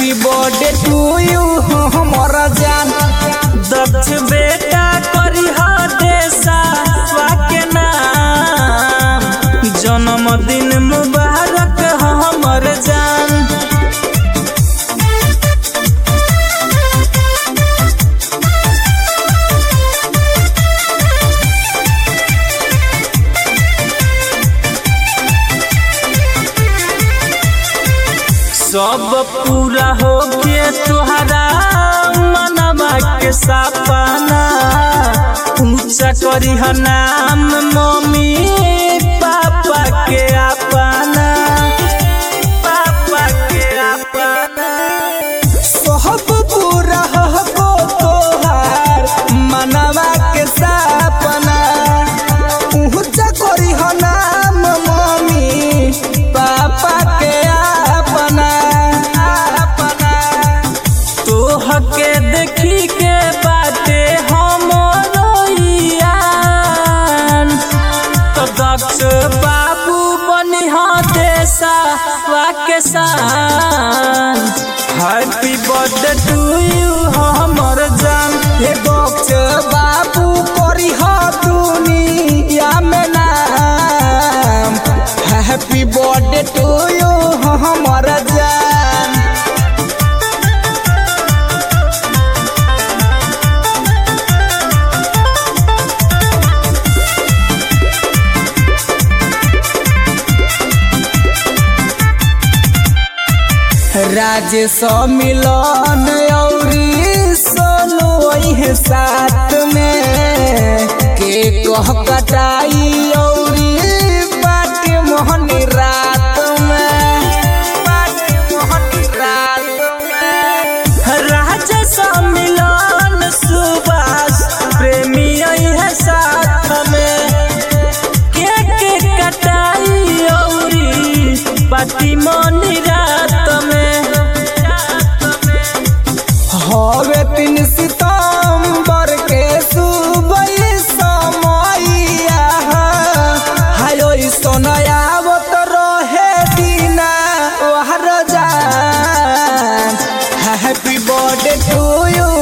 happy birthday two you हमर जान दक्ष बेटा करी देशा के नाम जन्मदिन मुबारक हमर जान सब पूरा हो के तुहरा मनवा के सपना ऊंचा करी ह नाम मम्मी पापा के अपना पापा के अपना सब पूरा हो तोहार मनवा के सपना ऊंचा करी हो नाम मम्मी पापा के अपना अपना तोह के देखी के बाटे हमरो यान तो दक्ष बाबू बनी देशा के शान हैप्पी बर्थडे टू यू हमर जान हे बक्स बाबू करी हो दुनिया में नाम हैप्पी बर्थडे टू यू हमर जान राजेश मिलन औरी सोनू वही साथ में के कह कटाई औरी बाटे मोहनी रात में बाटे मोहनी रात में राजा सम्मिलन सुभाष प्रेमी है साथ में के के कटाई औरी पार्टी मनी रात में हवे तीन सितंबर के सुबह समैया हायो सोनयावत रहे दीना ओहर जान हैप्पी बर्थडे टू यू